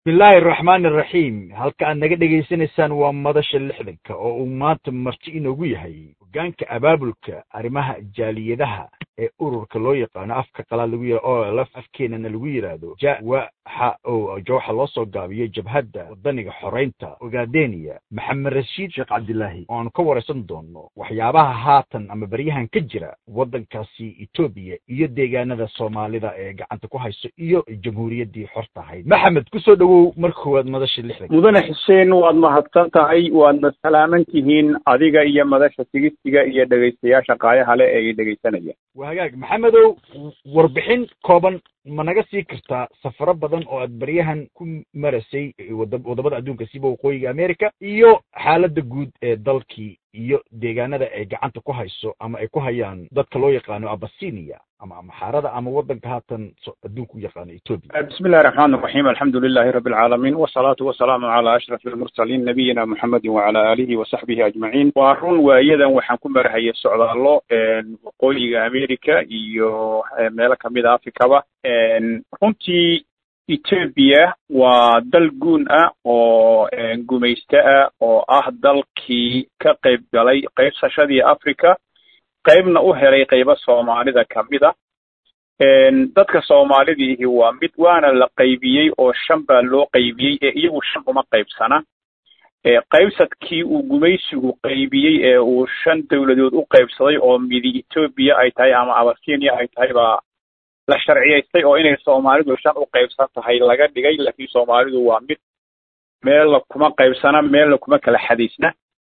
bismillaahi araxmaani araxiim halka aad naga dhegaysanaysaan waa madasha lixdanka oo uu maanta marti inoogu yahay hogaanka abaabulka arrimaha jaaliyadaha ee ururka loo yaqaano afka qalaad lagu yia o lf afkeenana lagu yidhaahdo ja waxa oo jawxa loo soo gaabiyo jabhadda wadaniga xoreynta ogaadeniya maxamed rashiid sheekh cabdilaahi oo aanu ka waraysan doono waxyaabaha haatan ama beryahan ka jira waddankaasi etoobiya iyo deegaanada soomaalida ee gacanta ku hayso iyo jamhuuriyaddii xorta ahayd maxamed kusoo dhowow marka koowaad madasha lixdanka mudane xuseen waad mahadsan tahay waadna salaaman tihiin adiga iyo madasha sigistiga iyo dhegaystayaasha qaayaha leh ee i dhegaysanaya waa hagaag maxamedow warbixin kooban ma naga sii kartaa safaro badan oo aad baryahan ku marasay wadamada adduunka siba waqooyiga america iyo xaaladda guud ee dalkii iyo deegaanada ay gacanta ku hayso ama ay ku hayaan dadka loo yaqaano abasinia ama maxaarada ama wadanka haatan adduunka u yaqaano etoobiya bismi illahi raxmaan raxiim alxamdu lilahi rabi alcaalamiin wasalaatu wasalaamu calaa ashraf almursaliin nabiyina muxamedin wacala aalihi wasaxbihi ajmaciin waa run waayadan waxaan ku marahayay socdaallo waqooyiga america iyo meelo kamid a africaba runtii etoobiya waa dal guun ah oo gumaysto ah oo ah dalkii ka qayb galay qaybsashadii africa qaybna u helay qaybo soomaalida kamid a dadka soomaalidiihi waa mid waana la qaybiyey oo shan baa loo qaybiyey ee iyagu shan uma qaybsana qaybsadkii uu gumaysigu qaybiyey ee uu shan dowladood u qaybsaday oo midi etoobiya ay tahay ama abasinia ay tahay baa la sharciyaystay oo inay soomaalidu shan u qaybsan tahay laga dhigay laakiin soomaalidu waa mid meella kuma qaybsana meella kuma kala xadaysna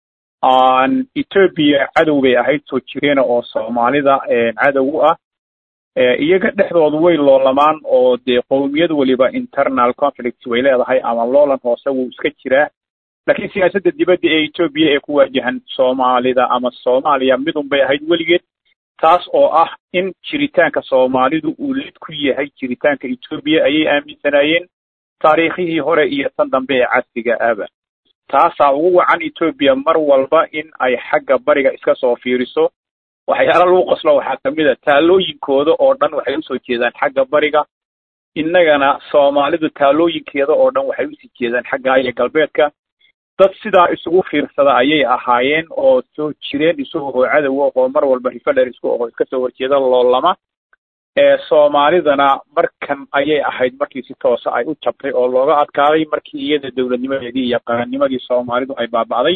etoobiya cadow bay ahayd soo jireena oo soomaalida cadow u ah iyaga dhexdoodu way loolamaan oo dee qowmiyad weliba internal conflict way leedahay ama loolan hoose wuu iska jiraa laakiin siyaasadda dibadda ee etoobiya ee ku waajahan soomaalida ama soomaaliya midun bay ahayd weligeed taas oo ah in jiritaanka soomaalidu uu lid ku yahay jiritaanka etoobiya ayay aaminsanaayeen taariikhihii hore iyo tan dambe ee casriga aba taasaa ugu wacan etoobiya mar walba in ay xagga bariga iska soo fiiriso waxyaala lagu qoslo waxaa kamid a taalooyinkooda oo dhan waxay usoo jeedaan xagga bariga innagana soomaalidu taalooyinkeeda oo dhan waxay usii jeedaan xagga iyo galbeedka dad sidaa isugu fiirsada ayay ahaayeen oo soo jireen isagoo cadowa oo mar walba rifadher isku aho iska soo horjeeda loolama ee soomaalidana markan ayay ahayd markii si toosa ay u jabtay oo looga adkaaday markii iyada dowladnimadeedii iyo qarannimadii soomaalidu ay baaba'day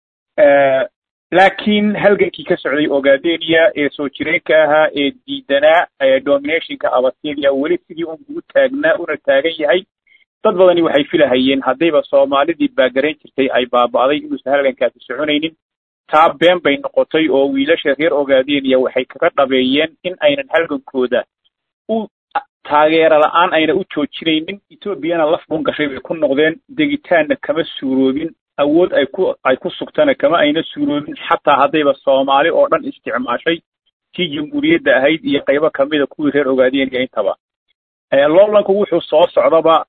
laakiin halgankii ka socday ogaadenia ee soo jireenka ahaa ee diidanaa dominationka abasinia weli sidii un ugu taagnaa una taagan yahay dad badani waxay filahayeen haddayba soomaalidii baagarayn jirtay ay baaba'day inuusan halgankaasi soconaynin taa been bay noqotay oo wiilasha reer ogaadeniya waxay kaga dhabeeyeen in aynan halgankooda u taageero la-aan ayna u joojinaynin etoobiyana laf bun gashay bay ku noqdeen degitaanna kama suuroobin awood ay ku ay ku sugtana kama ayna suuroobin xataa haddayba soomaali oo dhan isticmaashay tii jamhuuriyadda ahayd iyo qaybo kamida kuwii reer ogaadeniya intaba loolanku wuxuu soo socdaba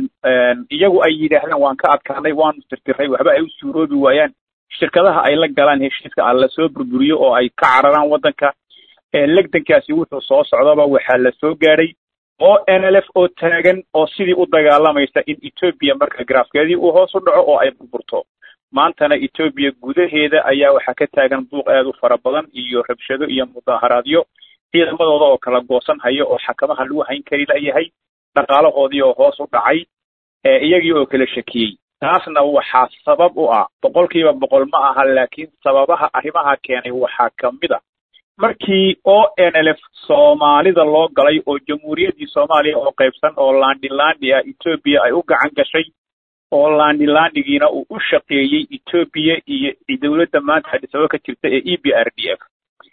iyagu ay yidhaahdaan waan ka adkaanay waanu tirtiray waxba ay u suuroobi waayaan shirkadaha ay la galaan heshiiska a lasoo burburiyo oo ay ka cararaan waddanka legdankaasi wuxuu soo socdaba waxaa la soo gaadhay oo n l f oo taagan oo sidii u dagaalamaysa in etoobiya marka garaafkeedii uu hoos u dhaco oo ay burburto maantana etoobiya gudaheeda ayaa waxaa ka taagan buuq aad u fara badan iyo rabshado iyo mudaaharaadyo ciidamadooda oo kala goosan haya oo xakamaha lagu hayn kari layahay dhaqaalahoodii oo hoos u dhacay iyagii oo kala shakiyey taasna waxaa sabab u ah boqolkiiba boqol ma aha laakiin sababaha arrimaha keenay waxaa kamid a markii o n l f soomaalida loo galay oo jamhuuriyaddii soomaaliya oo qaybsan oo landilandi ah etoobiya ay u gacan gashay oo landilandigiina uu u shaqeeyey etoobiya iyo dowladda maanta adisaba ka jirta ee e b r d f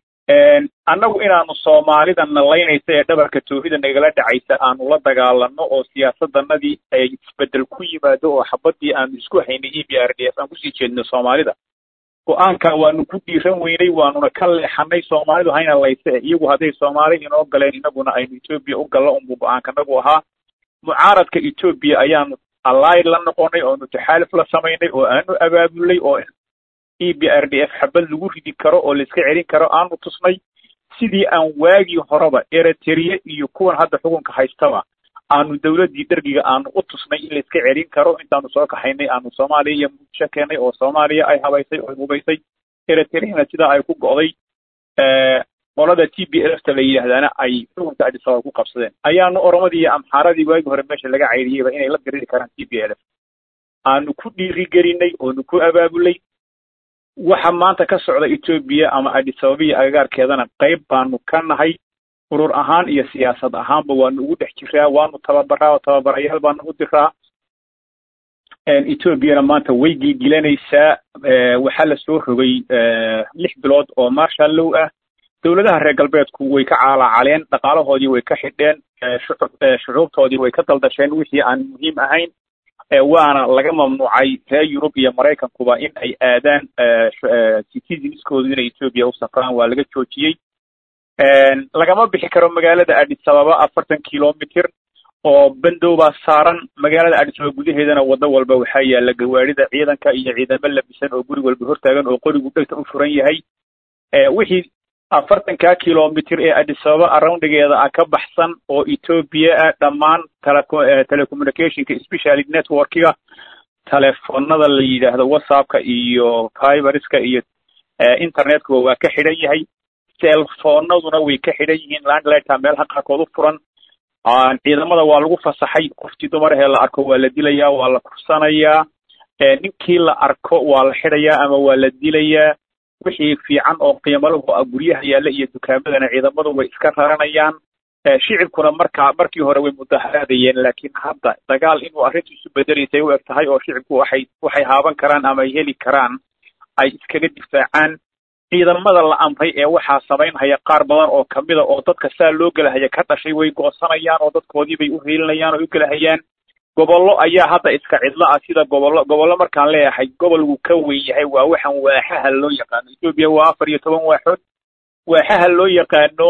annagu inaanu soomaalida nalaynaysa ee dhabarka toohida nagala dhacaysa aanu la dagaalano oo siyaasadanadii ay isbedel ku yimaado oo xabadii aanu isku haynay e b r d f aan kusii jeedno soomaalida go-aanka waanu ku dhiiran weynay waanuna ka leexanay soomaalidu hayna layse iyagu hadday soomaali inoo galeen inaguna aynu etoobiya u gallo unbu go-aankanagu ahaa mucaaradka etoobiya ayaanu allied la noqonay oonu taxaaluf la samaynay oo aanu abaabulnay oo e b r d f xabad lagu ridi karo oo laiska celin karo aanu tusnay sidii aan waagii horeba eritrea iyo kuwan hadda xukunka haystaba aanu dawladdii dergiga aanu u tusnay in laiska celin karo intaanu soo kaxaynay aanu soomaaliya iyo muqdisho keenay oo soomaaliya ay habaysay oo hubaysay eritreana sidaa ay ku go'day qolada t b lfta la yidhaahdaana ay xukunka adisababa ku qabsadeen ayaanu oromadii iyo amxaaradii waagi hore meesha laga cayriyeyba inay la diriri karaan t b lf aanu ku dhiirigelinay oonu ku abaabulay waxa maanta ka socda etoobiya ama adisababaiyo agagaarkeedana qayb baanu ka nahay urur ahaan iyo siyaasad ahaanba waanu ugu dhex jiraa waanu tababaraa oo tababarayaal baanu u diraa etoobiyana maanta way gilgilanaysaa waxaa lasoo rogay lix bilood oo marshal low ah dowladaha reer galbeedku way ka caalacaleen dhaqaalahoodii way ka xidheen shucuubtoodii way ka daldasheen wixii aan muhiim ahayn waana laga mamnuucay reer yurub iyo maraykankuba in ay aadaan citizenskoodu inay etoobiya u safraan waa laga joojiyey lagama bixi karo magaalada adisababa afartan kilomitr oo bandow baa saaran magaalada adisababa gudaheedana waddo walba waxaa yaala gawaarida ciidanka iyo ciidamo labisan oo guri walba hortaagan oo qorigu dhegta u furan yahay wixii afartanka kilomitr ee adisababa aroundigeeda ah ka baxsan oo etoobiya ah dhammaan telecommunicationka specially networkiga telefonada la yidhaahdo whatsappka iyo fiberska iyo internetkuba waa ka xidhan yahay selfonaduna way ka xidhan yihiin landlightka meelaha qaarkood u furan ciidamada waa lagu fasaxay qoftii dumarahee la arko waa la dilayaa waa la kursanayaa ninkii la arko waa la xidhayaa ama waa la dilayaa wixii fiican oo qiimalahu ah guryaha yaalla iyo dukaamadana ciidamadu way iska raranayaan shicibkuna markaa markii hore way mudaharaadayeen laakiin hadda dagaal inuu arrintiisu bedelaysay u eg tahay oo shicibku waxay waxay haaban karaan ama ay heli karaan ay iskaga difaacaan ciidamada la amray ee waxaa samaynhaya qaar badan oo kamida oo dadka saa loo gelahaya ka dhashay way goosanayaan oo dadkoodii bay u hiilinayaan oo u gelahayaan gobollo ayaa hadda iska cidlo ah sida gobollo gobollo markaan leeyahay gobolku ka weyn yahay waa waxaan waaxaha loo yaqaano etoobiya waa afar iyo toban waaxood waaxaha loo yaqaano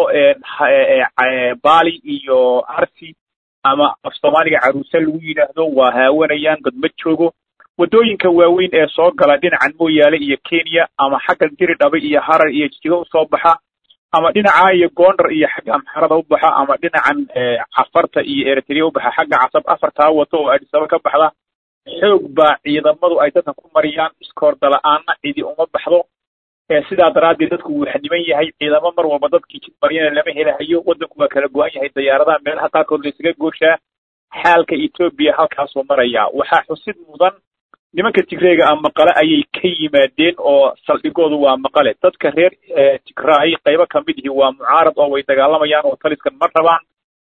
bali iyo arsi ama af soomaaliga caruuse lagu yidhaahdo waa haawanayaan godma joogo waddooyinka waaweyn ee soo gala dhinacan mooyaale iyo kenya ama xagga diridhabe iyo harar iyo jijigo usoo baxa ama dhinaca iyo gondar iyo xagga amxarada u baxa ama dhinacan cafarta iyo eritrea u baxa xagga casab afartaa wato oo adisaba ka baxda xoog baa ciidamadu ay dadka ku mariyaan iskoorda la-aanna cidi uma baxdo sidaa daraaddeed dadku wuu xaniban yahay ciidamo mar walba dadkii jid maryana lama helahayo waddanku waa kala go-an yahay dayaaradaha meelaha qaarkood la isaga gooshaa xaalka etoobiya halkaasuu marayaa waxaa xusid mudan nimanka tigreega ah maqale ayay ka yimaadeen oo saldhigoodu waa maqale dadka reer tigraay qaybo kamid ihi waa mucaarad oo way dagaalamayaan oo taliskan ma rabaan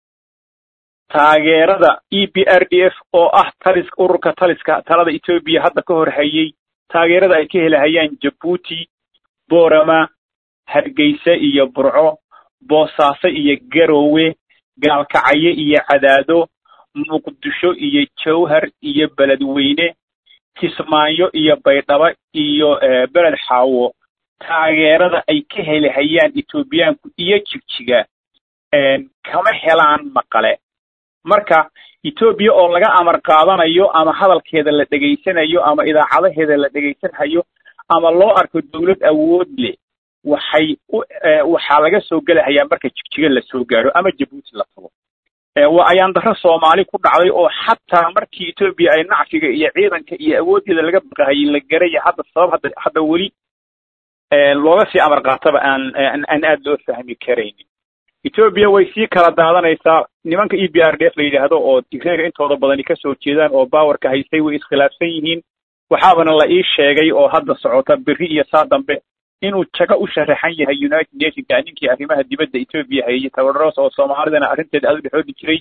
taageerada e b r d f oo ah talis ururka taliska talada etoobiya hadda ka hor hayay taageerada ay ka helahayaan jabuuti boorama hargeysa iyo burco boosaaso iyo garowe gaalkacayo iyo cadaado muqdisho iyo jawhar iyo beledweyne kismaayo iyo baydhabo iyo beled xaawo taageerada ay ka helihayaan etoobiyaanku iyo jigjiga kama helaan maqale marka etoobiya oo laga amar qaadanayo ama hadalkeeda la dhegaysanayo ama idaacadaheeda la dhegaysanhayo ama loo arko dawlad awood leh waxay u waxaa laga soo gelahayaa marka jigjiga la soo gaadho ama jabuuti la tago waa ayaan darro soomaali ku dhacday oo xataa markii etoobiya ay nacfiga iyo ciidanka iyo awooddeeda laga baqahayay la garaya hadda sabab hadda hadda weli looga sii amar qaataba aan aan aad loo fahmi karaynin etoobiya way sii kala daadanaysaa nimanka e b r d f la yidhaahdo oo tigreega intooda badani kasoo jeedaan oo bawarka haystay way iskhilaafsan yihiin waxaabana la ii sheegay oo hadda socota berri iyo saa dambe inuu jago u sharaxan yahay united nationka ninkii arrimaha dibadda etoobiya hayay tabaros oo soomaalidana arrinteeda aad u dhexoodi jiray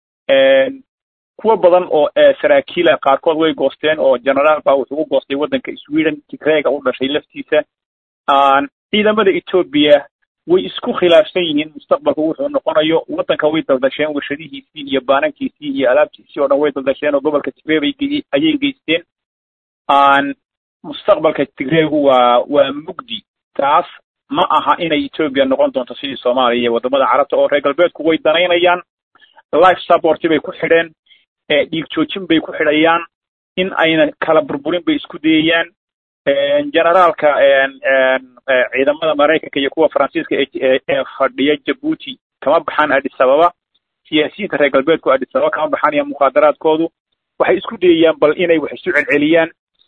kuwo badan oo saraakiila qaarkood way goosteen oo generaal baa wuxuu u goostay waddanka sweden tigreega u dhashay laftiisa ciidamada etoobiya way isku khilaafsan yihiin mustaqbalku wuxuu noqonayo waddanka way daldasheen warshadihiisii iyo baanankiisii iyo alaabtiisii oo dhan way daldasheen oo gobolka tigreebay ayay geysteen mustaqbalka tigreegu waa waa mugdi taas ma aha inay etoobiya noqon doonto sidii soomaaliya iyo waddamada carabta oo reer galbeedku way danaynayaan life supporti bay ku xidheen dhiig joojin bay ku xidhayaan in ayna kala burburin bay isku dayayaan generaalka ciidamada maraykanka iyo kuwa faransiiska ee fadhiya jabuuti kama baxaan adis ababa siyaasiyiinta reer galbeedku adis ababa kama baxanaya mukhaadaraadkoodu waxay isku dayayaan bal inay wax isu celceliyaan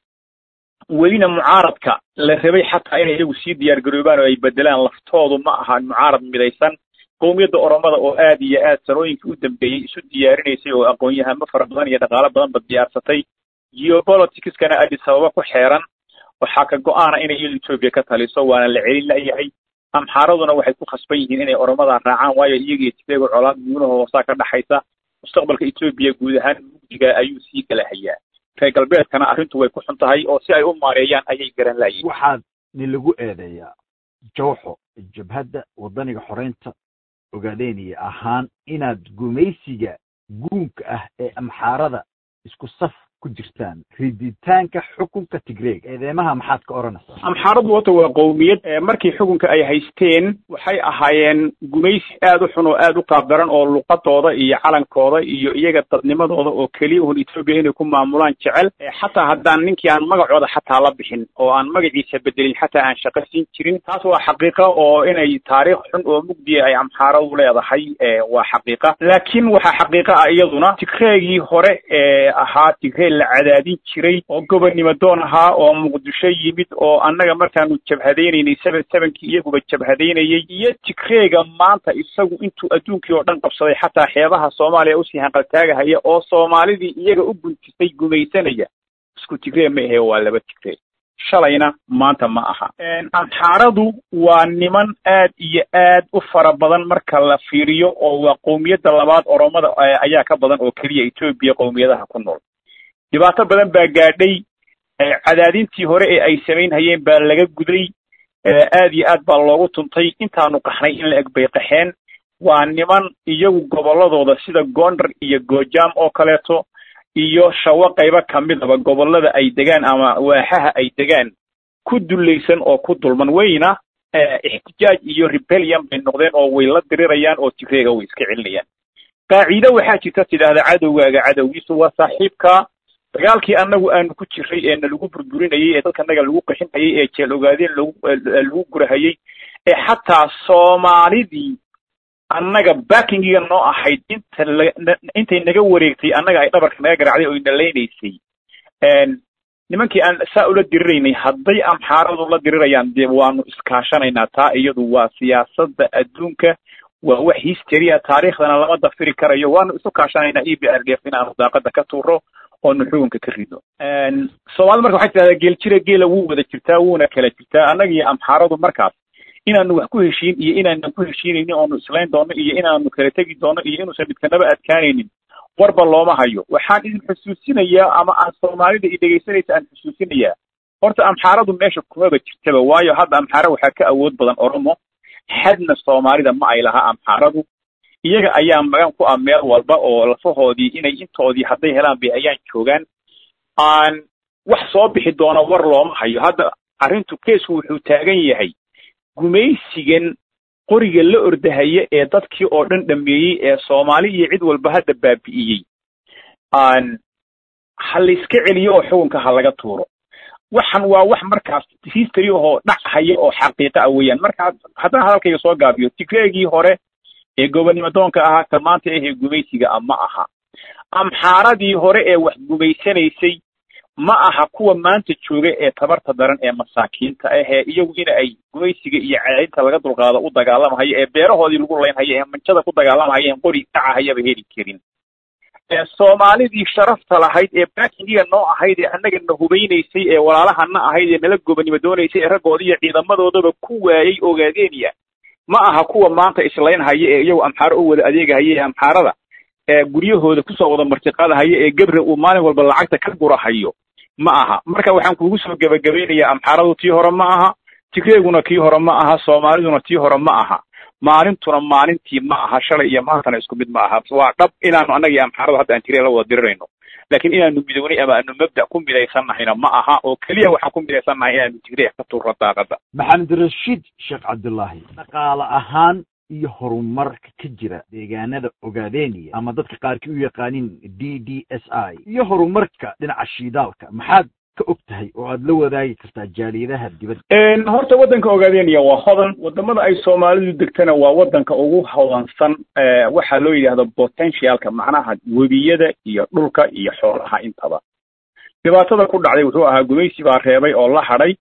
welina mucaaradka la rabay xataa inay iyagu sii diyaar garoobaan oo ay bedelaan laftoodu ma ahaan mucaarad midaysan qowmiyadda oromada oo aad iyo aad sanooyinkii u dambeeyey isu diyaarinaysay oo aqoon-yahamo fara badan iyo dhaqaalo badanba diyaarsatay geopoliticskana adis ababa ku xeeran waxaa ka go-aana inay iyadu etoobiya ka taliso waana la celin layahay amxaaraduna waxay ku khasban yihiin inay oromada raacaan waayo iyagiyo tigreego colaad guunaha hoosaa ka dhaxaysa mustaqbalka etoobiya guud ahaan mugdiga ayuu sii gala hayaa reer galbeedkana arrintu way ku xun tahay oo si ay u maareeyaan ayay garan laayihin waxaad ni lagu eedeeyaa jawxo jabhadda waddaniga xoreynta ogaadeenaya ahaan inaad gumaysiga guunka ah ee amxaarada isku saf ku jirtaan riditaanka xukunka tigreeg eedeemaha maxaad ka odhanaysaa amxaaradu horta waa qowmiyad markii xukunka ay haysteen waxay ahaayeen gumaysi aad u xun oo aad u qaabdaran oo luqadooda iyo calankooda iyo iyaga dadnimadooda oo keliya un etoobiya inay ku maamulaan jecel xataa haddaan ninkii aan magacooda xataa la bixin oo aan magaciisa bedelin xataa aan shaqo siin jirin taas waa xaqiiqa oo inay taariikh xun oo mugdiya ay amxaaradu leedahay waa xaqiiqa laakiin waxaa xaqiiqa ah iyaduna tigreegii hore ee ahaa tigree la cadaadin jiray oo gobonnimo doon ahaa oo muqdisho yimid oo annaga markaanu jabhadaynaynay seven sevenkii iyaguba jabhadaynayay iyo tigreega maanta isagu intuu adduunkii oo dhan qabsaday xataa xeebaha soomaaliya usii hanqaltaagahaya oo soomaalidii iyaga u guntisay gumaysanaya isku tigree ma ahe waa laba tigree shalayna maanta ma aha amxaaradu waa niman aad iyo aad u fara badan marka la fiiriyo oo waa qowmiyadda labaad oromada ayaa ka badan oo keliya etoobiya qowmiyadaha ku nool dhibaato badan baa gaadhay cadaadintii hore ee ay samaynhayeen baa laga guday aad iyo aad baa loogu tuntay intaanu qaxnay in la eg bay qaxeen waa niman iyagu gobolladooda sida gondar iyo goojaam oo kaleeto iyo shawo qaybo kamidaba gobollada ay degaan ama waaxaha ay degaan ku dullaysan oo ku dulman weyna ixtijaaj iyo rebellion bay noqdeen oo way la dirirayaan oo tigreega way iska celinayaan qaaciide waxaa jirta tidhaahda cadowgaaga cadowgiisu waa saaxiibka dagaalkii annagu aanu ku jiray ee na lagu burburinayay ee dadkanaga lagu qixinhayay ee jeel ogaadeen lagu lagu gurahayay ee xataa soomaalidii annaga backingiga noo ahayd inta intay naga wareegtay annaga ay dhabarka naga garacday oo inalaynaysay nimankii aan saa ula diriraynay hadday amxaaradu la dirirayaan dee waanu iskaashanaynaa taa iyadu waa siyaasadda adduunka waa wax history a taariikhdana lama dafiri karayo waanu isu kaashanaynaa e b r d f in aanu daaqada ka tuuro oonu xukunka ka rido soomaalida marka waxay tidhahdaa geel jira geela wuu wada jirtaa wuuna kala jirtaa annaga iyo amxaaradu markaas inaanu wax ku heshiin iyo inaanan ku heshiinaynin oonu islayn doono iyo inaanu kala tegi doono iyo inuusan midkanaba adkaanaynin warba looma hayo waxaan idin xusuusinayaa ama aan soomaalida i dhegaysanaysa aan xusuusinayaa horta amxaaradu meesha kumaba jirtaba waayo hadda amxaara waxaa ka awood badan oromo xadna soomaalida ma ay lahaa amxaaradu iyaga ayaa magan ku ah meel walba oo lafahoodii inay intoodii hadday helaan bay ayaan joogaan aan wax soo bixi doona war looma hayo hadda arrintu keesku wuxuu taagan yahay gumaysigan qoriga la ordahaya ee dadkii oo dhan dhameeyey ee soomaali iyo cid walba hadda baabi'iyey aan ha layska celiyo oo xukunka ha laga tuuro waxan waa wax markaas history ahoo dhac haya oo xaqiiqa ah weeyaan marka haddana hadalkayga soo gaabiyo tigreegii hore ee gobonnimo doonka ahaa ka maanta ahee gumaysiga ah ma aha amxaaradii hore ee wax gumaysanaysay ma aha kuwa maanta jooga ee tabarta daran ee masaakiinta ahee iyagu in ay gumaysiga iyo cadaynta laga dulqaado u dagaalamahayo ee beerahoodii lagu laynhayo ee manjada ku dagaalamahayo en qori dhacahayaba heli karin soomaalidii sharafta lahayd ee baakingiga noo ahayd ee annaga na hubaynaysay ee walaalahana ahayd ee nala gobonnimo doonaysay ee raggoodii iyo ciidamadoodaba ku waayey ogaadeeniya ma aha kuwa maanta islaynhaya ee iyagu amxaaro u wada adeegahaya ee amxaarada ee guryahooda kusoo wada martiqaadahaya ee gebre uu maalin walba lacagta ka gurahayo ma aha marka waxaan kugu soo gebagabaynayaa amxaaradu tii hore ma aha tigreeguna kii hore ma aha soomaaliduna tii hore ma aha maalintuna maalintii ma aha shalay iyo maantana isku mid ma aha waa dhab inaanu annaga iyo amxaaradu hadda aan tiree la wada dirirayno laakiin inaanu midownay ama aanu mabda ku midaysannahayna ma aha oo keliya waxaan ku midaysannahay inaanu tigreeg ka turro daaqada maxamed rashiid sheekh cabdullaahi dhaqaale ahaan iyo horumarka ka jira deegaanada ogaadeniya ama dadka qaarkii u yaqaanin d d s i iyo horumarka dhinaca shiidaalka maxaad ka og tahay oo aad la wadaagi kartaa jaaliyadaha dibadda horta waddanka ogaadeenaya waa hodan wadamada ay soomaalidu degtana waa waddanka ugu hodansan waxaa loo yidhaahdo potentialka macnaha webiyada iyo dhulka iyo xoolaha intaba dhibaatada ku dhacday wuxuu ahaa gumaysi baa reebay oo la hadhay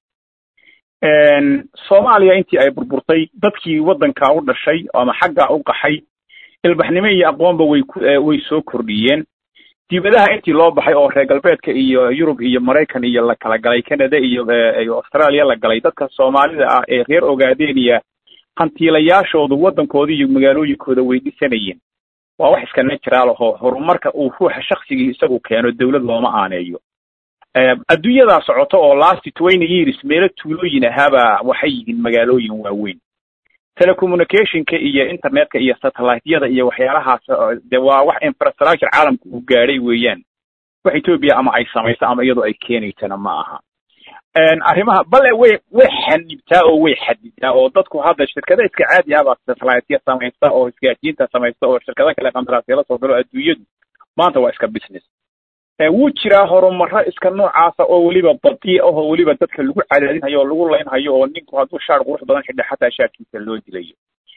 soomaaliya intii ay burburtay dadkii waddankaa u dhashay ama xaggaa u qaxay ilbaxnimo iyo aqoonba way way soo kordhiyeen dibadaha intii loo baxay oo reer galbeedka iyo yurub iyo maraykan iyo la kala galay canada iyo australia la galay dadka soomaalida ah ee reer ogaadeniya hantiilayaashoodu waddankooda iyo magaalooyinkooda way dhisanayeen waa wax iska natural ahoo horumarka uu ruuxa shaksigii isagu keeno dawlad looma aaneeyo adduunyadaa socoto oo last twenty years meelo tuulooyin ahaaba waxay yihiin magaalooyin waaweyn telecommunicationka iyo internetka iyo satelliteyada iyo waxyaalahaas de waa wax infrastructure caalamka uu gaadhay weeyaan wax etoobiya ama ay samayso ama iyadoo ay keenaysana ma aha arrimaha bale way way xanibtaa oo way xadidaa oo dadku hadda shirkada iska caadi ahbaa satelliteya samaysta oo isgaadsiinta samaysta oo shirkado kale qandaraasyala soo galo adduunyadu maanta waa iska business wuu jiraa horumaro iska noocaasa oo weliba badiya ahoo weliba dadka lagu cadaadinhayo oo lagu laynhayo oo ninku hadduu shaar qurux badan xidha xataa shaarkiisa loo dilayo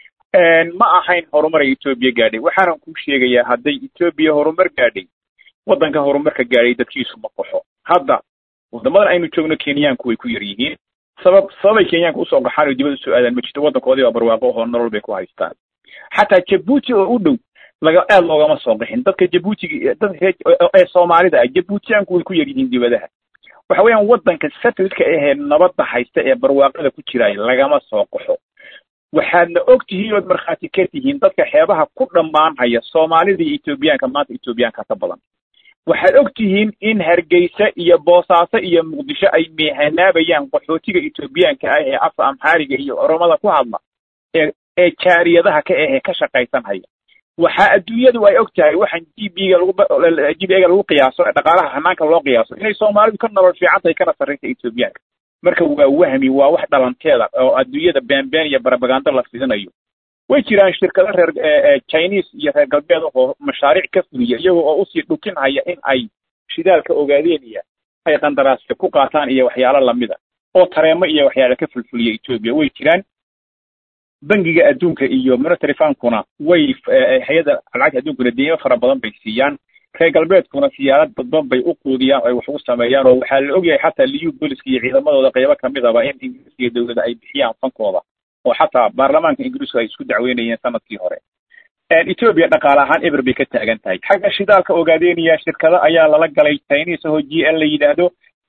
ma ahayn horumar ay etoobiya gaadhay waxaanan kuu sheegayaa hadday etoobiya horumar gaadhay waddanka horumarka gaadhay dadkiisu ma qaxo hadda waddamadan aynu joogno kenyaanku way ku yar yihiin sabab sababay kenyaanka usoo qaxaan oo dibad usoo aadaan ma jirto waddankoodii baa barwaaqo ahoo nolol bay ku haystaan xataa jabuuti oo u dhow laga aad loogama soo qixin dadka jabuutiga dadka ee soomaalida ah jabuutiyaanku way ku yar yihiin dibadaha waxa weeyaan waddanka satelliteka ahee nabadda haysta ee barwaaqada ku jiraay lagama soo qaxo waxaadna og tihiin ood markhaati ka tihiin dadka xeebaha ku dhammaanhaya soomaalida iyo etoobiyaanka maanta etoobiyaanka ka badan waxaad og tihiin in hargeysa iyo boosaaso iyo muqdisho ay meehanaabayaan qaxootiga etoobiyaanka ah ee afka amxaariga iyo oromada ku hadla ee ee jaariyadaha ka ahee ka shaqaysanhaya waxaa adduunyadu ay og tahay waxaan g b ga lagu g b ga lagu qiyaaso dhaqaalaha hanaanka loo qiyaaso inay soomaalidu ka nolol fiican tahay kana sarraysa etoobiyaanka marka waa wahmi waa wax dhalanteeda oo adduunyada beenbeen iyo barabagando la fidinayo way jiraan shirkado reer chinese iyo reer galbeed oo mashaariic ka fuliya iyagoo oo usii dhukinhaya in ay shidaalka ogaadeenaya ay qandaraasya ku qaataan iyo waxyaalo lamida oo tareemo iyo waxyaala ka fulfuliya etoobiya way jiraan bangiga adduunka iyo monetary fundkuna way hay-adda lacagta adduunkuna deymo fara badan bay siiyaan reer galbeedkuna siyaarad badban bay u quudiyaan o ay wax ugu sameeyaan oo waxaa la ogyahay xataa liu boliska iyo ciidamadooda qaybo kamidaba in ingiriiska dowladda ay bixiyaan fankooda oo xataa baarlamaanka ingiriisku ay isku dacweynayeen sanadkii hore etoobiya dhaqaale ahaan eber bay ka taagan tahay xagga shidaalka ogaadeenaya shirkado ayaa lala galay chinese oo g l la yidhaahdo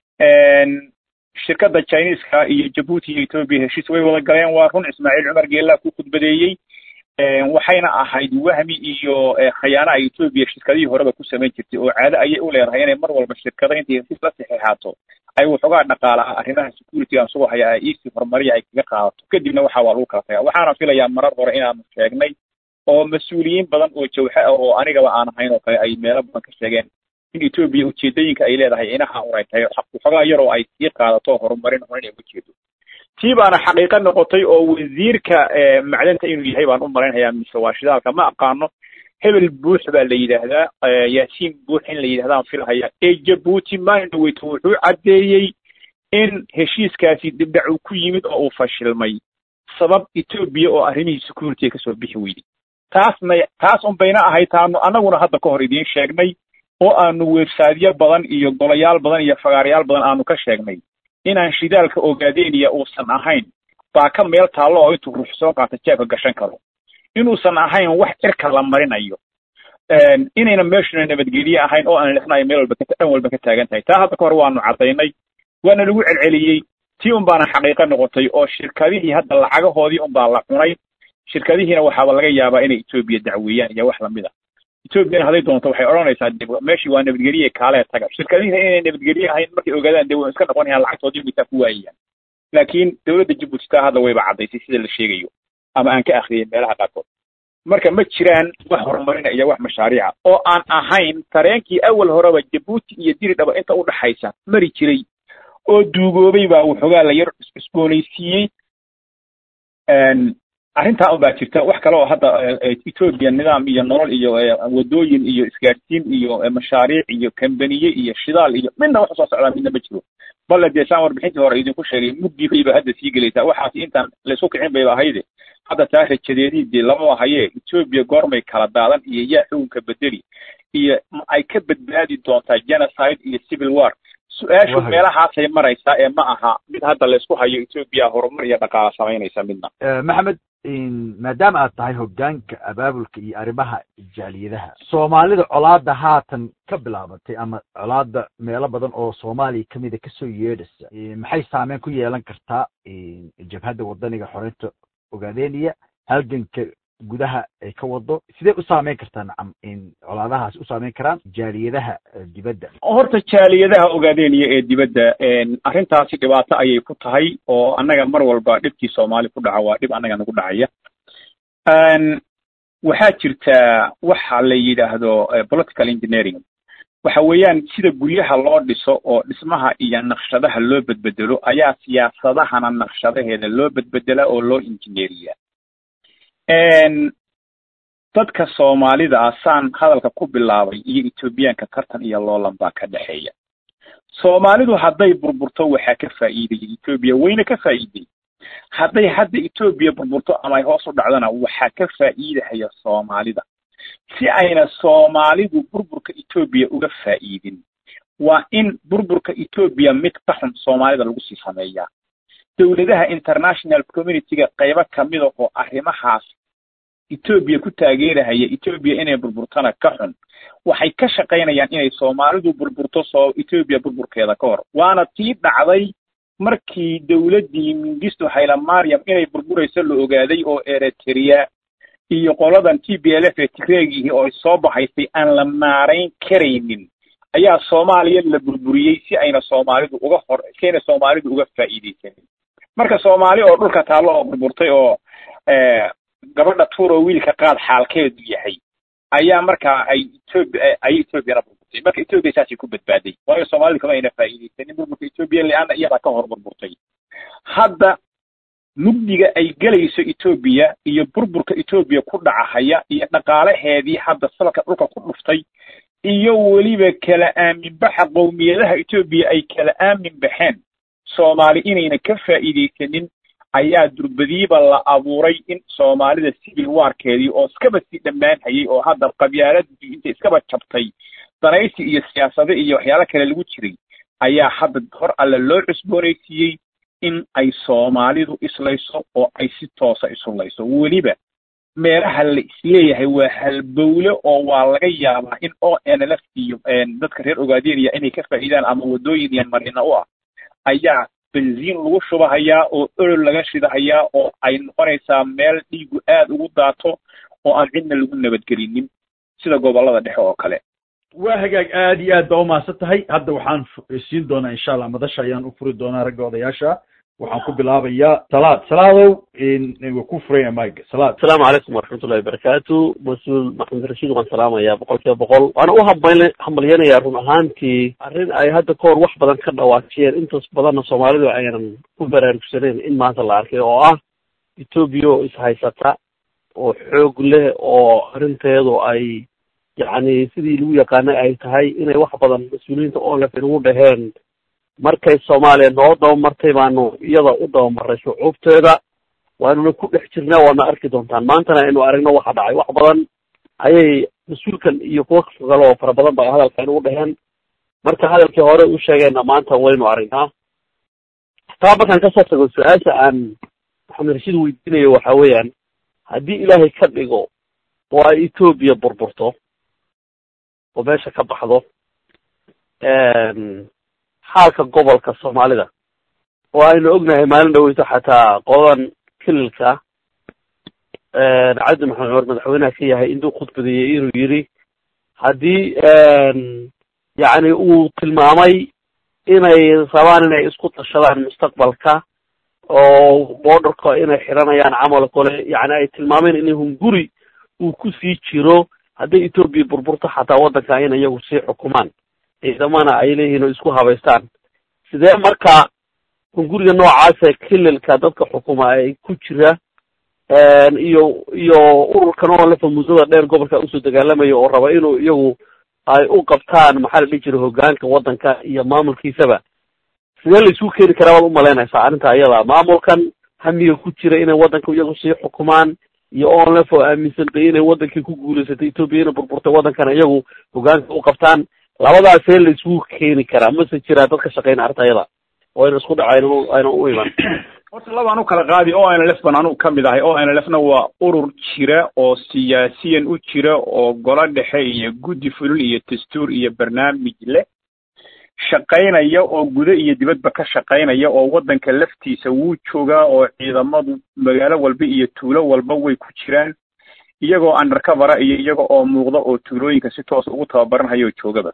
shirkadda chineska iyo jabuuti iyo etoobiya heshiis way wada galeen waa run ismaaciil cumar geelaa ku khudbadeeyey waxayna ahayd wahmi iyo khayaano ay etoobiya shirkadihii horeba ku samayn jirtay oo caado ayay u leedahay inay mar walba shirkado intay heshiis la saxeexaato ay waxoogaa dhaqaalaha arrimaha security aan sugoo haya easy horumariya ay kaga qaadato kadibna waxa waa lagu kala tagaa waxaana filayaa marar hore inaanu sheegnay oo mas-uuliyiin badan oo jawxe ah oo anigaba aan ahayn oo kale ay meelo badan ka sheegeen in etoobiya ujeedooyinka ay leedahay inaha un ay tahay waxoogaa yar oo ay sii qaadato horumarin hore inay ujeedo tii baana xaqiiqo noqotay oo wasiirka macdanta inuu yahay baan u malaynayaa mise waa shidaalka ma aqaano hebel buux baa la yidhaahdaa yaasiin buux in la yidhahdaan filhaya ee jabuuti mindwit wuxuu caddeeyey in heshiiskaasi dibdhac uu ku yimid oo uu fashilmay sabab etoobiya oo arrimihii security kasoo bixi weyday taasna taas un bayna ahayd taanu annaguna hadda ka hor idiin sheegnay oo aanu websaydyo badan iyo golayaal badan iyo fagaarayaal badan aanu ka sheegnay inaan shidaalka ogaadeenaya uusan ahayn baa ka meel taallo oo intuu ruux soo qaata jeebka gashan karo inuusan ahayn wax cirka la marinayo inayna meeshuna nabadgelye ahayn oo aan lixnayo meel walba dhan walba ka taagan tahay taa hadda ka hor waanu caddaynay waana lagu celceliyey tii un baana xaqiiqo noqotay oo shirkadihii hadda lacagahoodii un baa la cunay shirkadihiina waxaaba laga yaabaa inay etoobiya dacweeyaan iyo wax lamid a etoobiyana hadday doonto waxay odhanaysaa de meeshii waa nabadgelye kaalee taga shirkadihiina inay nabadgelye ahayn markay ogaadaan de way iska noqonayaan lacagtoodii mitaa ku waayayaan laakiin dowladda jabuuti taa hadda wayba caddaysay sida la sheegayo ama aan ka akhriyay meelaha qaarkood marka ma jiraan wax horumarina iyo wax mashaariica oo aan ahayn tareenkii awal horeba jabuuti iyo diridhaba inta u dhaxaysa mari jiray oo duugoobay baa waxoogaa la yar isboonaysiiyey arrintaa un baa jirta wax kale oo hadda etoobiya nidaam iyo nolol iyo wadooyin iyo isgaadhsiin iyo mashaariic iyo kambaniye iyo shidaal iyo midna wax usoo socdaa midna ma jiro balle dee saan warbixintii hore idinku sheegay mugdii bayba hadda sii gelaysaa waxaasi intaan laysku kicin bayba ahayde hadda taa rajadeedii dee lama ahayee etoobiya goormay kala daadan iyo yaa xukunka bedeli iyo ma ay ka badbaadi doontaa genocide iyo civil war su-aashu meelahaasay maraysaa ee ma aha mid hadda laysku hayo etoobiya horumar iyo dhaqaala samaynaysa midna maxamed maadaama aad tahay hoggaanka abaabulka iyo arrimaha jaaliyadaha soomaalida colaada haatan ka bilaabatay ama colaada meelo badan oo soomaaliya kamida kasoo yeedhaysa maxay saameyn ku yeelan kartaa jabhadda wadaniga xoreynta ogaadeniya halganka gudaha ay ka wado sidee u saameyn kartaa nacam colaadahaasi u saameyn karaan jaaliyadaha dibadda horta jaaliyadaha ogaadeniya ee dibadda arrintaasi dhibaato ayay ku tahay oo annaga mar walba dhibkii soomaali ku dhaca waa dhib annaga nagu dhacaya waxaa jirtaa waxa la yidhaahdo political engineering waxa weeyaan sida guryaha loo dhiso oo dhismaha iyo naqshadaha loo bedbedelo ayaa siyaasadahana naqshadaheeda loo bedbedelaa oo loo injineeriyaa dadka soomaalida ah saan hadalka ku bilaabay iyo etoobiyaanka tartan iyo loolan baa ka dhexeeya soomaalidu hadday burburto waxaa ka faa'iidaya etoobiya wayna ka faa'iiday hadday hadda etoobiya burburto ama ay hoos u dhacdona waxaa ka faa'iidahaya soomaalida si ayna soomaalidu burburka etoobiya uga faa'iidin waa in burburka etoobiya mid ka xun soomaalida lagu sii sameeyaa dowladaha international communityga qaybo kamida oo arrimahaas etoobiya ku taageerahaya etoobiya inay burburtana ka xun waxay ka shaqaynayaan inay soomaalidu burburto soo etoobiya burburkeeda ka hor waana tii dhacday markii dowladdii mingisto haylamariam inay burburayso la ogaaday oo eritrea iyo qoladan t b l f ee tigreegihii oo soo baxaysay aan la maarayn karaynin ayaa soomaaliya la burburiyey si ayna soomaalidu uga hor si ayna soomaalidu uga faa'iidaysanin marka soomaali oo dhulka taallo oo burburtay oo gabadha tuuro wiilka qaad xaalkeedu yahay ayaa markaa ay etoobiya ay etoobiyana burburtay marka etoobiya saasay ku badbaaday waayo soomaalidu kama ayna faa'iidaysanin burburka etoobiya le-aana iyadaa ka hor burburtay hadda mugdiga ay gelayso etoobiya iyo burburka etoobiya ku dhacahaya iyo dhaqaalaheedii hadda salka dhulka ku dhuftay iyo weliba kala aaminbaxa qowmiyadaha etoobiya ay kala aamin baxeen soomaali inayna ka faa'iidaysanin ayaa durbadiiba la abuuray in soomaalida civil warkeedii oo iskaba sii dhammaan hayay oo hadda qabyaaladii intay iskaba jabtay danaysi iyo siyaasado iyo waxyaalo kale lagu jiray ayaa hadda hor alle loo cusboonaysiiyey in ay soomaalidu islayso oo ay si toosa isullayso weliba meelaha la isleeyahay waa halbowle oo waa laga yaabaa in o n l f iyo dadka reer ogaadeenaya inay ka faa'iidaan ama waddooyin iyo marina u ah ayaa benziin lagu shubahayaa oo olol laga shidahayaa oo ay noqonaysaa meel dhiigu aad ugu daato oo aan cidna lagu nabadgelinin sida gobollada dhexe oo kale waa hagaag aad iyo aad baa umahadsan tahay hadda waxaan siin doonaa insha allah madasha ayaan u furi doonaa ragga odayaasha waxaan ku bilaabayaa salaad salaadow waa ku furaya mike salaad asalaamu calaykum waraxmatullahi wabarakaatu mas-uul maxamed rashiid waan salaamayaa boqol kiiba boqol waana u hambal hambalyanayaa run ahaantii arrin ay hadda ka hor wax badan ka dhawaajiyeen intaas badanna soomaalidu aynan ku baraarugsaneyn in maanta la arkay oo ah etoobiya oo ishaysata oo xoog leh oo arrinteedu ay yacni sidii lagu yaqaanay ay tahay inay wax badan mas-uuliyiinta olef inagu dhaheen markay soomaaliya noo dabamartay baanu iyada u dabamarray shucuubteeda waanuna ku dhex jirnaa waana arki doontaan maantana aynu aragno waxa dhacay wax badan ayay mas-uulkan iyo kuwa kale oo fara badan ba hadalka inagu dhaheen marka hadalkii hore u sheegeenna maanta waynu aragnaa taa markaan kasoo tago su-aasha aan maxamed rashiid weydiinayo waxa weeyaan haddii ilaahay ka dhigo oo ay etoobiya burburto oo meesha ka baxdo xaalka gobolka soomaalida oo aynu ognahay maalin dhaweyto xataa qodan kililka cabdi maxamed cumar madaxweynaha ka yahay intuu khudbadeeyey inuu yidhi haddii yacni uu tilmaamay inay rabaan inay isku tashadaan mustaqbalka oo borderka inay xiranayaan camal kole yani ay tilmaameen in hunguri uu kusii jiro hadday etoobiya burburto xataa waddanka in iyagu sii xukumaan ciidamana ay leeyihiin oo isku habaystaan sidee marka hunguriga noocaasa kililka dadka xukuma ay ku jira iyo iyo ururkan oo lefa muddada dheer gobolka usoo dagaalamayo oo raba inuu iyagu ay u qabtaan maxaa la dhihi jira hogaanka waddanka iyo maamulkiisaba sidee la isugu keeni karaa waad umalaynaysaa arrinta iyada maamulkan hamiga ku jira inay waddanka iyagu sii xukumaan iyo onlef oo aaminsan bay inay wadankii ku guulaysatay etoobiya inay burburtay waddankana iyagu hogaanka u qabtaan labadaas see la isugu keeni karaa mase jiraa dadka shaqeyna arrinta iyada oo ayna isku dhaco ayna ayna u iman horta labaan u kala qaadi o n l f ban anugu ka mid ahay o n l f na waa urur jira oo siyaasiyan u jira oo golo dhexe iyo guddi fulin iyo dastuur iyo barnaamij leh shaqaynaya oo gudo iyo dibadba ka shaqaynaya oo waddanka laftiisa wuu joogaa oo ciidamadu magaalo walba iyo tuulo walba way ku jiraan iyagoo undercovera iyo iyaga oo muuqda oo tuulooyinka si toos ugu tababaranhayo joogaba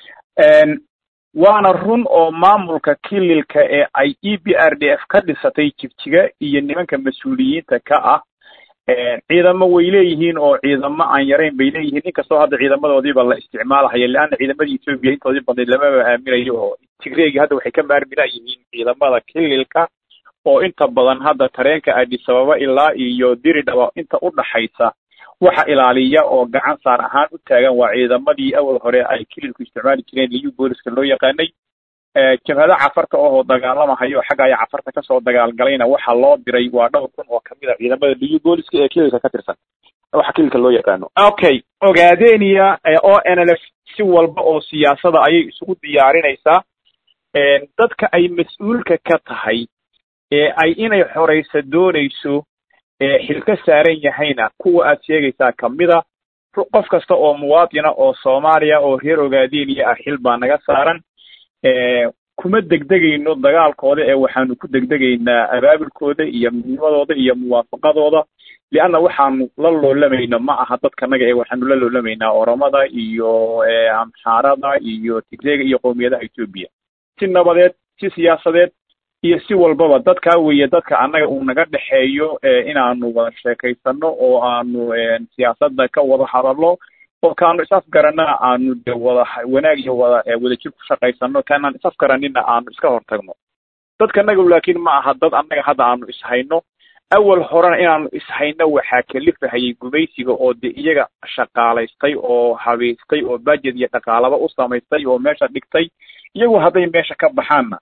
waana run oo maamulka kililka ee ay e b r d f ka dhisatay jigjiga iyo nimanka mas-uuliyiinta ka ah ciidamo way leeyihiin oo ciidamo aan yarayn bay leeyihiin inkastoo hadda ciidamadoodiiba la isticmaalahaya leanna ciidamadii etoobiya intoodii badnayd lamaba aaminayo oo tigreegi hadda waxay ka maarmila yihiin ciidamada kililka oo inta badan hadda tareenka addis ababa ilaa iyo diridhaba inta u dhaxaysa waxa ilaaliya oo gacan saar ahaan u taagan waa ciidamadii awal hore ay kililku isticmaali jireen liyu booliska loo yaqaanay jabhada cafarta ohoo dagaalamahayo xagga ay cafarta kasoo dagaalgalayna waxa loo diray waa dhowr kun oo kamid a ciidamada liyu booliska ee kililka ka tirsan waxa kililka loo yaqaano okay ogaadenia o n l f si walba oo siyaasada ayay isugu diyaarinaysaa dadka ay mas-uulka ka tahay ee ay inay xoraysa doonayso xil ka saaran yahayna kuwa aad sheegaysaa kamida qof kasta oo muwaadina oo soomaaliya oo reer ogaadeniya ah xil baa naga saaran kuma degdegayno dagaalkooda ee waxaanu ku degdegaynaa abaabulkooda iyo midnimadooda iyo muwaafaqadooda lianna waxaanu la loolamayno ma aha dadkanaga ee waxaanu la loolamaynaa oromada iyo amxaarada iyo tigreega iyo qowmiyadaha etoobiya si nabadeed si siyaasadeed iyo si walbaba dadkaa weeye dadka annaga uu naga dhexeeyo inaanu wada sheekaysano oo aanu siyaasadda ka wada hadalno oo kaanu isafgaranana aanu de wada wanaag iyo wada wadajir ku shaqaysano kaanaan isafgaranina aanu iska hortagno dadka naga laakiin ma aha dad annaga hadda aanu ishayno awal horena inaanu ishayno waxaa kalifahayay gumaysiga oo de iyaga shaqaalaystay oo habaystay oo budget iyo dhaqaalaba u samaystay oo meesha dhigtay iyagu hadday meesha ka baxaanna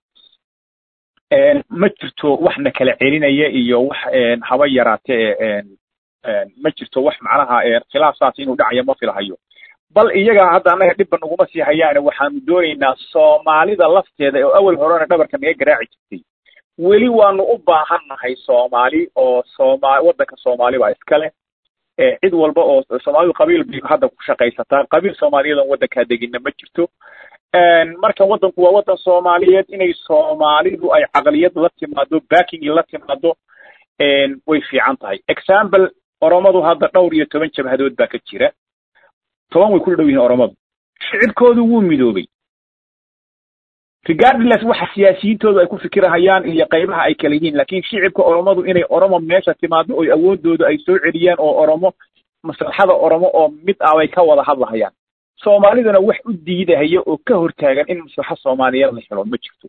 ma jirto waxna kala celinaya iyo wax haba yaraatee ma jirto wax macnaha khilaaf saas inuu dhacayo ma filahayo bal iyaga hadda annaga dhibba naguma sii hayaane waxaanu doonaynaa soomaalida lafteeda oo awal horena dhabarka naga garaaci jirtay weli waanu u baahannahay soomaali oo sooma waddanka soomaali baa iskale cid walba oo soomaalidu qabiil bay hadda ku shaqaysataa qabiil soomaaliyadan waddankaa degina ma jirto marka waddanku waa waddan soomaaliyeed inay soomaalidu ay caqliyad la timaado backing la timaado way fiican tahay example oromadu hadda dhowr iyo toban jabhadood baa ka jira toban way ku dhow yihiin oromadu shicibkoodu wuu midoobay regardless waxa siyaasiyiintoodu ay ku fikirahayaan iyo qaybaha ay kala yihiin laakiin shicibka oromadu inay oromo meesha timaado oo awoodooda ay soo celiyaan oo oromo maslaxada oromo oo mid ah bay ka wada hadlahayaan soomaaliduna wax u diidahaya oo ka hortaagan in maslaxa soomaaliyeed la helo ma jirto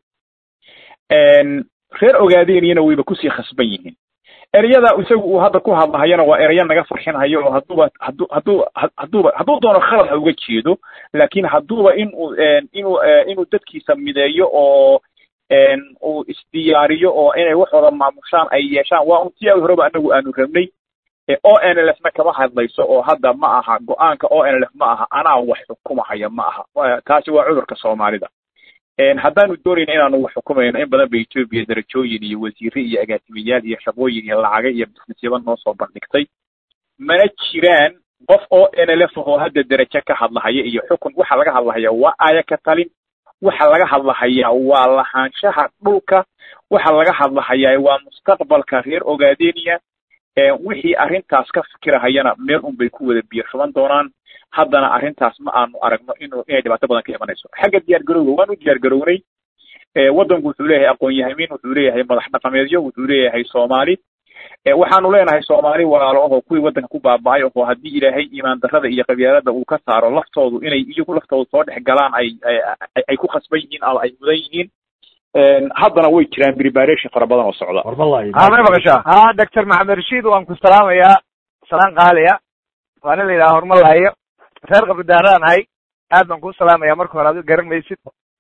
reer ogaadeniyana wayba kusii khasban yihiin ereyada isagu uu hadda ku hadlahayana waa ereyo naga farxinhayo oo hadduuba hadduu hadduu hadduuba hadduu doono khalad ha uga jeedo laakiin hadduuba inuu inuu inuu dadkiisa mideeyo oo uu isdiyaariyo oo inay waxooda maamushaan ay yeeshaan waa un si aad horeba anagu aanu rabnay o n l f na kama hadlayso oo hadda ma aha go-aanka o n l f ma aha anaa wax xukumahaya ma aha taasi waa cudurka soomaalida haddaanu doonayna inaanu wax xukumayno in badan ba etoobiya darajooyin iyo wasiire iyo agaasimayaal iyo shaqooyin iyo lacaga iyo businesyaba noo soo bandhigtay mana jiraan qof o n l f oo hadda derajo ka hadlahaya iyo xukun waxa laga hadlahaya waa aya ka talin waxa laga hadlahayaa waa lahaanshaha dhulka waxa laga hadlahayaa waa mustaqbalka reer ogaadeniya wixii arrintaas ka fikirahayana meel un bay ku wada biyo shuban doonaan haddana arrintaas ma aanu aragno inu inay dhibaato badan ka imanayso xagga diyaar garowga waan u diyaar garownay waddanku wuxuu leeyahay aqoon-yahamiin wuxuu leeyahay madax dhaqameedyo wuxuu leeyahay soomaali waxaanu leenahay soomaali walaalo ahoo kuwii waddanka ku baaba-ay oo haddii ilaahay iimaan darrada iyo qabyaalada uu ka saaro laftoodu inay iyagu laftoodu soo dhex galaan ay ay ku khasban yihiin ama ay mudan yihiin haddana way jiraan preparation fara badan oo socda may maqashaa ha doctor maxamed rashiid waan ku salaamayaa salaan qaaliya waana la yidhaha horma lahayo reer qabridaaraan ahay aad baan kuu salaamaya marka hore adigu garan maysid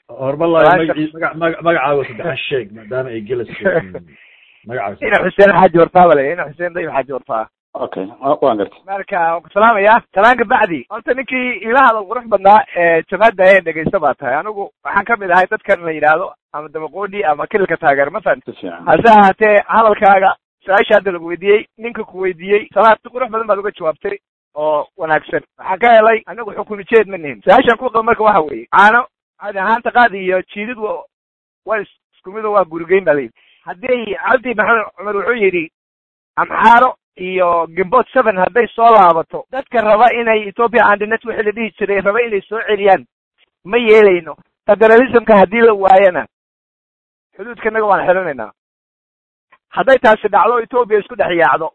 hormalayo magacii maga maga magacaaga saddexan sheeg maadaama ay gelas magacaaga ina xuseen xaaji warfaa bale ina xuseen dayib xaaji warfaa okay waan gartay marka waan ku salaamaya salaanka bacdi horta ninkii ila hadal qurux badnaa ee jamaada ee dhegaysta baa tahay anigu waxaan kamid ahay dadkan la yidhaahdo ama dabaqoodhi ama kililka taageer masalan si fiican hase ahaatee hadalkaaga su-aasha hadda lagu weydiiyey ninka ku weydiiyey salaad si qurux badan baad uga jawaabtay oo wanaagsan waxaan ka helay anigu xukumi jeed ma nihin su-aashan ku qaba marka waxa weeye caano adi ahaanta qaadi iyo jiidid wa waa is- isku mido waa gurigeyn ba layidhi haddii cabdi maxamed cumar wuxuu yidhi amxaaro iyo gimbot seven hadday soo laabato dadka raba inay ethoopia andinet wixii la dhihi jiray raba inay soo celiyaan ma yeelayno federalismka haddii la waayana xuduudka innaga waan xidhanaynaa hadday taasi dhacdo ethoopia isku dhex yaacdo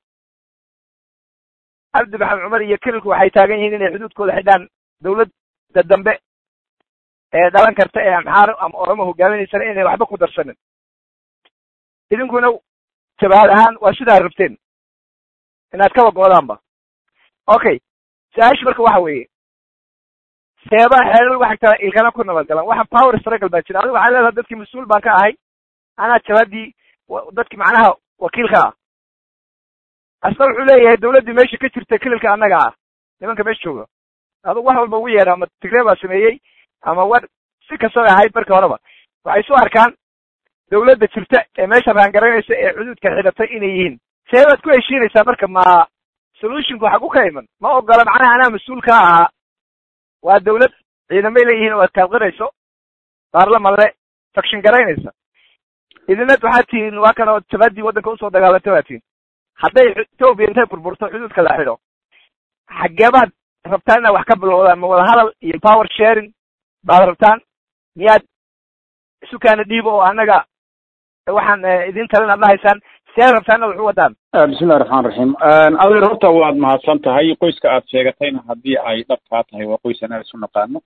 cabdi maxamed cumar iyo kililku waxay taagan yihiin inay xuduudkooda xidhaan dawladda dambe ee dhalan karta ee amxaaro ama oromo hogaaminaysana inay waxba ku darsanin idinkuna jabahad ahaan waa sidaa rabteen inaad kaba goodaanba okay su-aasha marka waxa weeye seebaha xeelal waxa kala ilkana ku nabadgalan waxa power struggle baa jira adigu waxaa leedahay dadkii mas-uul baan ka ahay anaa jabadii wa- dadkii macnaha wakiilka ah asna wuxuu leeyahay dawladdii meesha ka jirta kililka annaga ah nimanka meesha jooga adigu wax walba ugu yeedha ama tigree baa sameeyey ama war si kastaba ahayd marka horeba waxay isu arkaan dawladda jirta ee meesha raangaraynaysa ee xuduudka xidhatay inay yihiin see baad ku heshiinaysaa marka ma solutionku xag u ka iman ma ogola macnaha anaa mas-uul ka ahaa waa dawlad ciidamay leeyihiin oo aad kaalqirayso baarlamanle fakshin garaynaysa idinad waxaad tihiin waa kan oo jabadii waddanka usoo dagaalantay baa tihiin hadday ethoopia intay burburto xuduudka la xidho xageebaad rabtaan inaad wax ka bilowdaan ma wada hadal iyo power sharing baad rabtaan miyaad isukaana dhiibo oo annaga waxaan eh, idin talin aad dhahaysaan see rabtaan inaad wax u wadaan bismillahi raxmaan raxiim adeer horta waad mahadsan tahay qoyska aad sheegatayna haddii ay dhabkaa tahay waa qoys anaa isu naqaano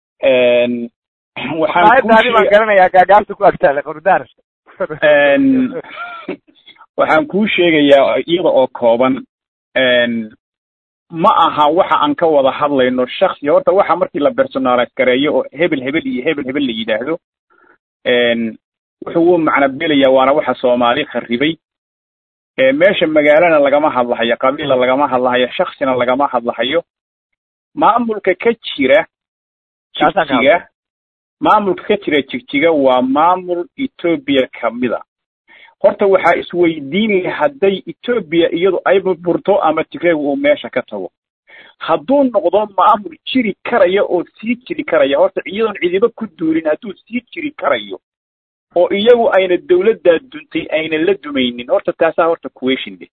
waxaan kuu aayaddaadi baan sheega- garanayaa gaagaabta ku agtaale qordaar Een, waxaan kuu sheegayaa iyada oo kooban een, ma aha waxa aan ka wada hadlayno shaksi horta waxa markii la personalize gareeyo oo hebel hebel iyo hebel hebel la yidhaahdo een, wuxuu u macno belayaa waana waxa soomaali kharibay ee meesha magaalana lagama hadlahayo qabiila lagama hadlahayo shaksina lagama hadlahayo maamulka ka jira Kaasaan ka jigjiga maamulka ka jira jigjiga waa maamul etoobiya kamida horta waxaa isweydiin leh hadday etoobiya iyadu ay burburto ama tigreeg uu meesha ka tago hadduu noqdo maamul jiri karaya oo sii jiri karaya horta iyadoon cidiba ku duulin hadduu sii jiri karayo oo iyagu ayna dawladdaa duntay ayna la dumaynin horta taasaa horta question leh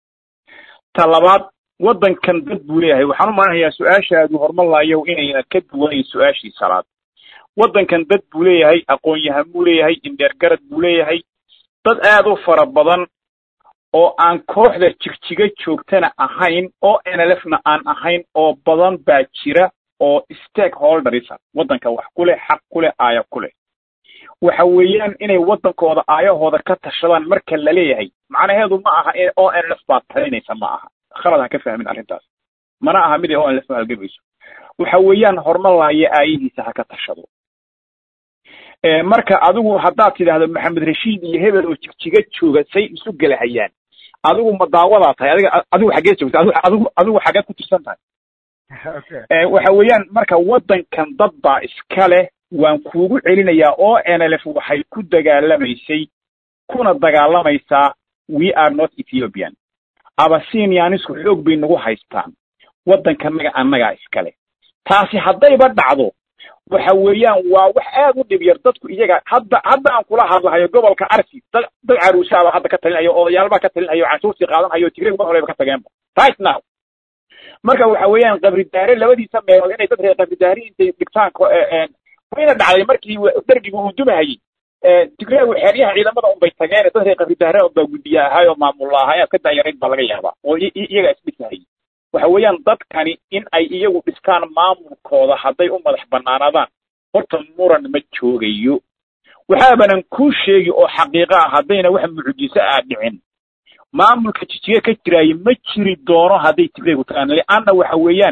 ta labaad waddankan dad buu leeyahay waxaan u malanayaa su-aashaadu hormalaayo inayna ka duwanayn su-aashii salaad waddankan dad buu leeyahay aqoon-yahan buu leeyahay indheergarad buu leeyahay dad aad u fara badan oo aan kooxda jigjiga joogtana ahayn oo nlfna aan ahayn oo badan baa jira oo stakeholderisa waddanka wax ku leh xaq ku leh aaya ku leh waxa weeyaan inay waddankooda aayahooda ka tashadaan marka la leeyahay macnaheedu ma aha in o nlf baad talinaysa ma aha khalad ha ka fahmin arrintaas mana aha mid ay o nlf halgamayso waxa weeyaan hormalaayo aayihiisa ha ka tashado Ee, marka adigu haddaad tidhaahdo maxamed rashiid iyo hebel oo jigjiga jooga say isu gelahayaan adigu ma daawadaa tahay adiga adigu xaggee joogta adigu adigu adigu xaggeed ku tirsan tahay Ee, waxa weeyaan marka waddankan dad baa iska leh waan kuugu celinayaa oo nlf waxay ku dagaalamaysay kuna dagaalamaysaa we are not ethiopian abasinianisku xoog bay nagu haystaan waddankanaga annagaa iskale taasi haddayba dhacdo waxa weeyaan waa wax aad u dhib yar dadku iyaga hadda hadda aan kula hadlahayo gobolka arsi dad dad caruusaaba hadda ka talinayo odayaalbaa ka talinayo canshuurtii qaadanhayo tigreeg mar horeba ka tageenba right now marka waxa weeyaan qabridaare labadiisa meelood inay dad reer qabridaari intay dhigtaan ko- ee, ee, wayna dhacday markii dergigu uu dumahayey tigreegu xeeryaha ciidamada unbay tageen dad reer qabridaare unbaa guddiye ahaayoo maamulla ahaa inaad ka daayarayd baa laga yaabaa oo i- i- iyagaa isdhisahayay waxa weeyaan dadkani in ay iyagu dhistaan maamulkooda hadday u madax bannaanaadaan horta muran ma joogayo waxaabanan kuu sheegi oo xaqiiqo ah haddayna wax mucjiso ah dhicin maamulka jijiga ka jiraayo ma jiri doono hadday tigreegu tagaan lianna waxa weeyaan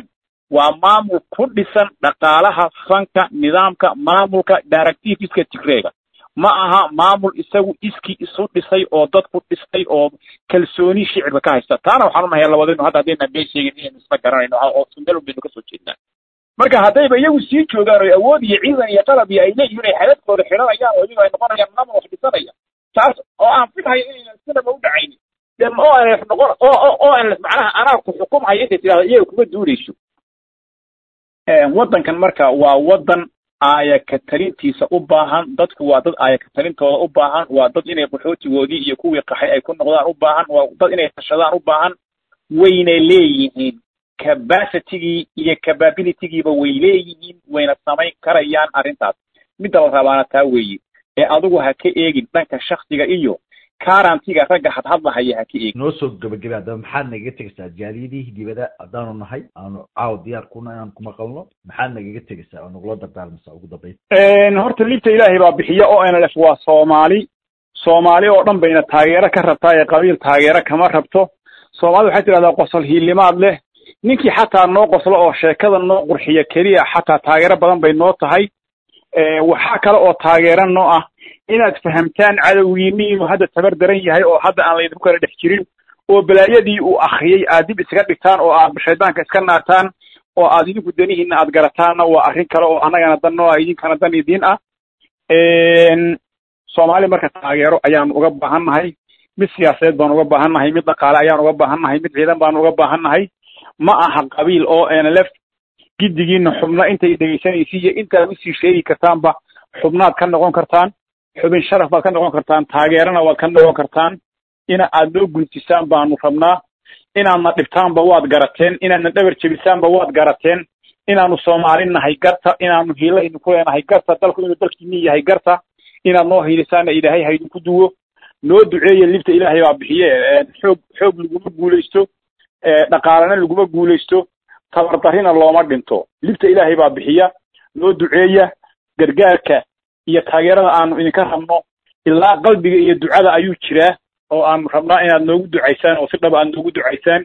waa maamul ku dhisan dhaqaalaha fanka nidaamka maamulka directiveska tigreega ma aha maamul isagu iskii isu dhisay oo dadku dhistay oo kalsooni shicibka ka haysta taana waxaan unahay labadaynu hadda haddaynan been sheegin inaynu isla garanayno oo meel baynu kasoo jeednaa marka haddayba iyagu sii joogaan oo awood iyo ciidan iyo qalab iyo ay leeyihiin ay xadadkooda xiranayaan oo iyagu ay noqonayaan maamul wax dhisanaya taas oo aan filhayo inaynan sinaba u dhacaynin de o nf noqon o nf macnaha anaa ku xukumhaya intay tidhahda iyaga kuma duulayso waddankan marka waa waddan aaya ka talintiisa u baahan dadku waa dad aaya ka talintooda u baahan waa dad inay qaxootigoodii iyo kuwii qaxay ay ku noqdaan u baahan waa dad inay tashadaan u baahan wayna leeyihiin capacitigii iyo capabilitygiiba way leeyihiin wayna samayn karayaan arrintaas midda la rabaana taa weeye ee adigu ha ka eegin dhanka shaksiga iyo karantiga ragga hadhadlahaya ha ka eegin noo soo gabagabay haddaba maxaad nagaga tegaysaa jaaliyadihii dibada haddaanu nahay aanu caawa diyaar kuna inaan ku maqalno maxaad nagaga tegaysaa oo nagula dardaalmaysaa ugu dambayn horta liibta ilaahay baa bixiya o nlf waa soomaali soomaali oo dhan bayna taageero ka rabtaa ee qabiil taageero kama rabto soomaalida waxay tidhahdaa qosol hiilimaad leh ninkii xataa noo qoslo oo sheekada noo qurxiya keliya xataa taageero badan bay noo tahay waxaa kale oo taageero noo ah inaad fahamtaan cadowgiini inuu hadda tabar daran yahay oo hadda aan laydinku kala dhex jirin oo balaayadii uu akriyey aad dib iskaga dhigtaan oo aad shaydaanka iska naataan oo aad idinku danihiina aad garataanna waa arrin kale oo annagana dan noo ah idinkana dan idiin ah soomaali marka taageero ayaanu uga baahan nahay mid siyaasadeed baanu uga baahan nahay mid dhaqaale ayaanu uga baahan nahay mid ciidan baanu uga baahan nahay ma aha qabiil oo nlf giddigiina xubno intay dhegaysanaysi iyo intaad usii sheegi kartaanba xubnaad ka noqon kartaan xubin sharaf baad ka noqon kartaan taageerana waad ka noqon kartaan ina aad noo gultisaan baanu rabnaa inaadna dhibtaanba waad garateen inaadna dhabar jebisaanba waad garateen inaanu soomaali nahay garta inaanu hiilo idinku leenahay garta dalku inuu dalkiini yahay garta inaad noo hiilisaana ilaahay ha idinku duwo noo duceeya libta ilaahay baa bixiye xoog xoog laguma guulaysto dhaqaalena laguma guulaysto tabardarrina looma dhinto libta ilaahay baa bixiya noo duceeya gargaarka iyo taageerada aanu idinka rabno ilaa qalbiga iyo ducada ayuu jiraa oo aanu rabnaa inaad noogu ducaysaan oo si dhaba aad noogu ducaysaan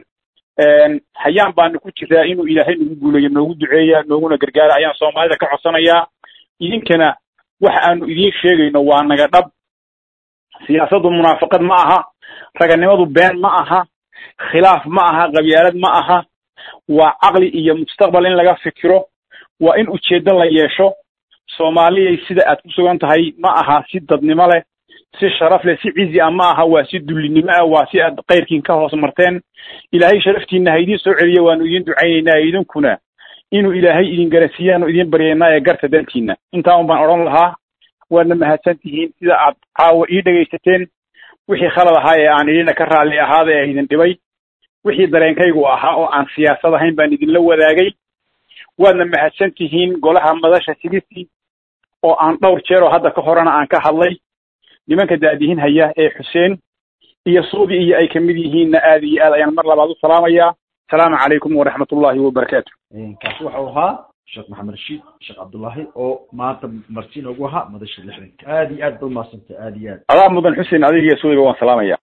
hayaan baanu ku jiraa inuu ilaahay nagu guuleeyo noogu duceeya nooguna gargaara ayaan soomaalida ka codsanayaa idinkana waxa aanu idiin sheegayno waa naga dhab siyaasaddu munaafaqad ma aha raganimadu been ma aha khilaaf ma aha qabyaalad ma aha waa caqli iyo mustaqbal in laga fikiro waa in ujeeddo la yeesho soomaaliyay sida aad ku sugan tahay ma aha si dadnimo leh si sharaf leh si cizi ah ma aha waa si dullinimo ah waa si aad kayrkiin ka hoos marteen ilaahay sharaftiina ha idiin soo celiya waanu idiin ducaynaynaa idinkuna inuu ilaahay idin garansiiyaanu idiin baryaynaa ee garta dantiina intaa un baan odhan lahaa waadna mahadsan tihiin sida aad caawa ii dhegaysateen wixii khalad ahaa ee aan idina ka raalli ahaada ee idin dhibay wixii dareenkaygu ahaa oo aan siyaasad ahayn baan idinla wadaagay waadna mahadsan tihiin golaha madasha sigisi oo aan dhowr jeer oo hadda ka horena aan ka hadlay nimanka daadihin haya ee xuseen iyo suudi iyo ay kamid yihiinna aad iyo aad ayaan mar labaad u salaamayaa asalaamu calaykum waraxmat ullahi wabarakaatu kaasi waxau ahaa sheekh maxamed rashiid sheekh cabdullaahi oo maanta marti noogu ahaa madasha lixdanka aad iyo aad ba umahadsanta aad iyo aad adaa mudan xuseen adiga iyo suudiba waan salaamaya